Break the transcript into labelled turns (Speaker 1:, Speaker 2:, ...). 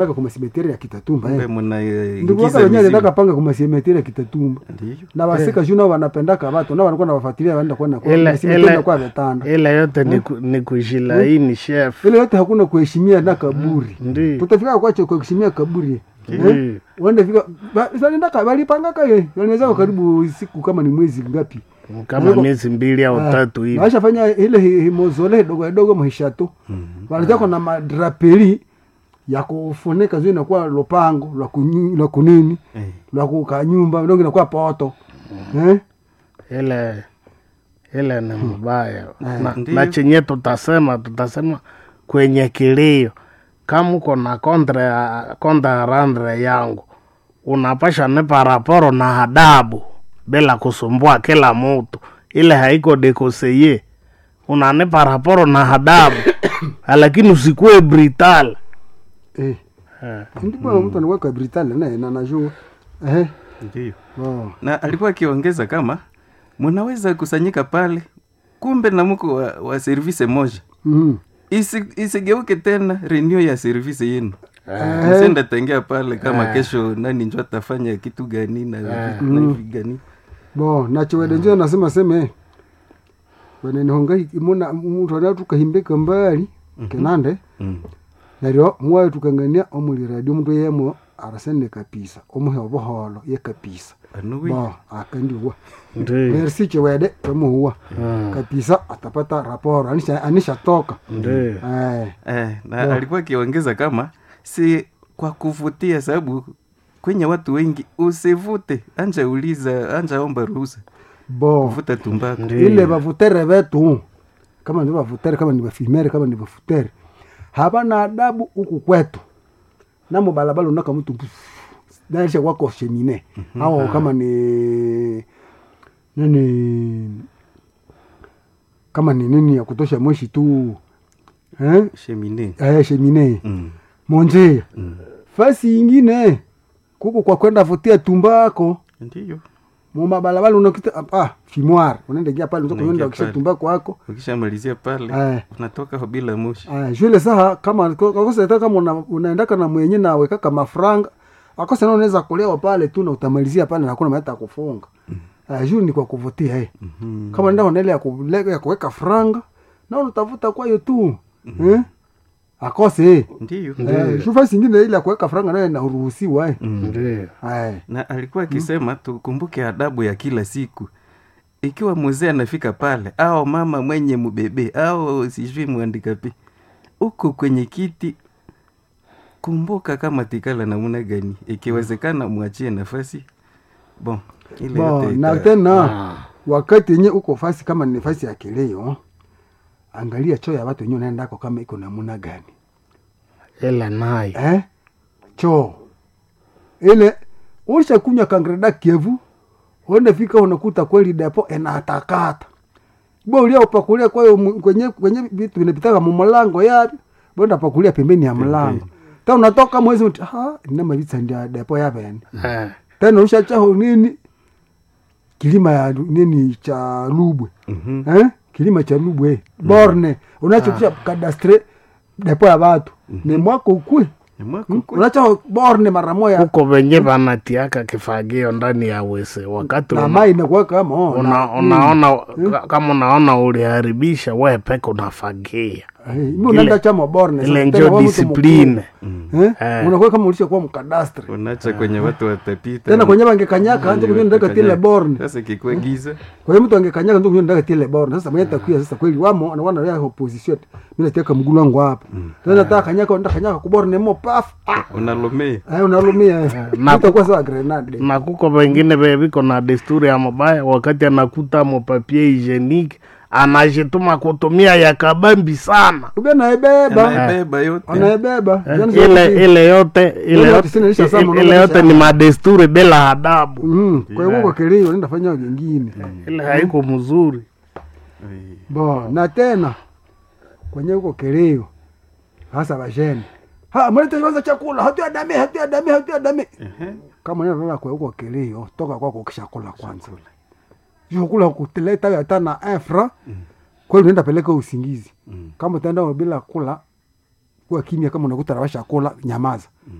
Speaker 1: Paka kuma simeteri ya Kitatumba
Speaker 2: kumbe
Speaker 1: eh.
Speaker 2: muna eh,
Speaker 1: Ndugu waka
Speaker 2: ingiza
Speaker 1: wenyewe
Speaker 2: mizimu.
Speaker 1: aliendaka panga kuma simeteri ya Kitatumba.
Speaker 2: Ndiyo.
Speaker 1: Na wasika juu nao wanapendaka watu nao wanakuwa nawafuatilia waenda kuona kwa
Speaker 3: Ile-
Speaker 1: simeteri
Speaker 3: ile-
Speaker 1: inakuwa vetanda.
Speaker 3: ile yote ni, ku, ni kujilaini chef
Speaker 1: Ile yote hakuna kuheshimia na kaburi.
Speaker 3: Ndi.
Speaker 1: Tutafika kwacho kuheshimia kaburi.
Speaker 3: Ndi.
Speaker 1: Eh? Wende fika ba- waliendaka walipangaka ye. Waliweza karibu siku kama ni mwezi ngapi.
Speaker 3: kama miezi mbili au tatu hivi
Speaker 1: Washafanya ile hi- himozole dogo dogo mhishato. Wanataka na madraperi ya kufunika zio inakuwa lopango la kunyi- la kunini
Speaker 2: Eh.
Speaker 1: la kuka nyumba ndio inakuwa poto. Eh?
Speaker 3: ile ile ni mbaya na,
Speaker 2: Ndiyo.
Speaker 3: na chenye tutasema tutasema kwenye kilio kama uko na kontra ya kontra ya randre yangu unapasha nipa raporo na adabu bila kusumbua kila mtu ile haiko dekoseye unanipa raporo na adabu lakini usikuwe brutal
Speaker 1: Eh.
Speaker 3: Eh.
Speaker 1: Ndipo mtu anakuwa kwa Britania naye na najua. Eh.
Speaker 2: Ndiyo.
Speaker 1: Oh.
Speaker 2: na alikuwa akiongeza kama mnaweza kusanyika pale kumbe na mko wa, wa service moja
Speaker 1: Mhm.
Speaker 2: Isi, isigeuke tena renew ya service yenu
Speaker 1: Eh.
Speaker 2: msenda tengea pale kama kesho nani njo atafanya kitu gani na vitu na hivi gani
Speaker 1: bo nachiwede njo nasema seme wenenihonga imuna muntu ana tukahimbeka mbali kenande
Speaker 2: mm.
Speaker 1: neryo mwayo tukangania omuli radio omuntu yemo arasende kapisa omuhe obuholo ye kapisa
Speaker 2: anuwi
Speaker 1: bo akandiwa
Speaker 3: Ndi-
Speaker 1: merci chiwede tomuhuwa
Speaker 3: Mm.
Speaker 1: kapisa atapata raporo anisha anishatoka
Speaker 3: ndi.
Speaker 1: eh
Speaker 2: eh, na alikuwa akiongeza kama si kwa kuvutia sababu kwenye watu wengi usivute anja uliza anja omba ruhusa
Speaker 1: bo
Speaker 2: kuvuta tumbako
Speaker 3: Ndi.
Speaker 1: ile bavutere betu kama ni bavutere kama ni bafimere kama ni bafutere habana adabu huku kwetu namo balabala unaka mtu naisha wako shemine au kama ni nini kama ni nini ya kutosha moshi tu eh?
Speaker 2: shemine
Speaker 1: Eh, shemine
Speaker 2: mm.
Speaker 1: monjea
Speaker 2: mm.
Speaker 1: fasi ingine kuku kwa kwenda vutia tumbako
Speaker 2: ndiyo
Speaker 1: mumabalabala unakita ah, fimoire unaenda gia pale
Speaker 2: Unaingia
Speaker 1: unaenda kisha
Speaker 2: pale.
Speaker 1: tumbako wako
Speaker 2: ukishamalizia pale
Speaker 1: Eh.
Speaker 2: unatoka bila moshi
Speaker 1: Ah, shule saha kama akosa hata kama una, unaendaka na mwenye na wekaka mafranga akosa na unaweza kulewa pale tu na utamalizia pale na hakuna mahali ya kufunga ah, juu ni kwa kuvutia eh.
Speaker 2: Mhm.
Speaker 1: kama nenda unaele ya, kule- ya kuweka franga na unatafuta kwayo tu eh? akose eh.
Speaker 2: ndiyo
Speaker 1: Eh, shufa singine ile ya kuweka franga nayo inaruhusiwa eh.
Speaker 3: Ndi.
Speaker 1: Eh.
Speaker 2: na alikuwa akisema tukumbuke adabu ya kila siku ikiwa mzee anafika pale au mama mwenye mbebe au sijui mwandika pi uko kwenye kiti kumbuka kama tikala namna gani ikiwezekana mwachie nafasi bon ile
Speaker 1: Bo,
Speaker 2: yote
Speaker 1: na
Speaker 2: ita-
Speaker 1: tena
Speaker 3: Ah.
Speaker 1: wakati yenye uko fasi kama ni fasi ya kileo angalia choo ya watu wenyewe unaendako kama iko namuna gani
Speaker 3: ile nayo
Speaker 1: eh? choo ile usha kunywa kangreda kievu uende fika unakuta kweli depo enatakata bo ulia upakulia kwayo mu- kwenye kwenye vitu vinapitaka mumulango yapi bonda pakulia pembeni ya mlango ta unatoka mwezi uti ha inama vitsa ndia depo yapene
Speaker 3: Eh.
Speaker 1: tena ushachaho nini kilima ya nini cha lubwe
Speaker 2: Mhm.
Speaker 1: eh? kilima cha lubwe borne unachokusha kadastre depo ya watu ni mwako ukwe
Speaker 2: Ni mwako kwe-
Speaker 1: unacho borne mara moya
Speaker 3: huko venye vanatiaka kifagio ndani ya wese wakati
Speaker 1: na
Speaker 3: una,
Speaker 1: mai inakuwa kama oh,
Speaker 3: una,
Speaker 1: na-
Speaker 3: unaona ka- kama unaona uliharibisha we peke unafagia
Speaker 1: Eh, mi unaenda chama borne
Speaker 3: ile
Speaker 1: sasa,
Speaker 3: njo
Speaker 1: tena wewe mtu
Speaker 3: disipline
Speaker 1: mkubwa. eh?
Speaker 3: Eh.
Speaker 1: unakuwa kama ulisha kuwa mkadastre
Speaker 2: unacha kwenye watu watapita
Speaker 1: tena kwenye bangekanyaka anza kunywa ndaka tile borne
Speaker 2: sasa ikikuwa giza
Speaker 1: kwa hiyo mtu angekanyaka ndio kunywa ndaka tile borne sasa mwenye takuya sasa kweli wamo anakuwa na ya opposition mimi nataka mgulu wangu hapa tena nataka kanyaka ndaka kanyaka kuborne mo paf ah
Speaker 2: unalomea
Speaker 1: eh unalumia
Speaker 3: na-
Speaker 1: itakuwa sawa grenade
Speaker 3: na kuko vengine veviko na desturi ya mabaya wakati anakuta mopapie hygienique anajituma kutumia ya kabambi sana
Speaker 1: ubia naebeba
Speaker 2: anaebeba yote
Speaker 1: anaebeba
Speaker 3: Eh,
Speaker 1: Yaani
Speaker 3: ile
Speaker 1: zote-
Speaker 3: ile yote ile
Speaker 1: Yaani
Speaker 3: yote
Speaker 1: tisini ilisha sama,
Speaker 3: ile
Speaker 1: unaona
Speaker 3: yote
Speaker 1: ilisha
Speaker 3: ni
Speaker 1: sama.
Speaker 3: madesturi bila adabu
Speaker 1: Mm, kwa hiyo kwa kilio nenda fanya vingine
Speaker 3: ile haiko mzuri
Speaker 2: Eh,
Speaker 1: bo na tena kwenye huko kilio hasa basheni ha mlete kwanza chakula hatu adame hatu adame hatu adame
Speaker 2: ehe.
Speaker 1: kama neno lala kwa huko kilio toka kwako ukishakula kwanza hiyo kula kuteleta hata na infra kweli unaenda peleka usingizi
Speaker 2: Mm.
Speaker 1: kama utaenda bila kula kuwa kimya kama unakuta rabasha kula nyamaza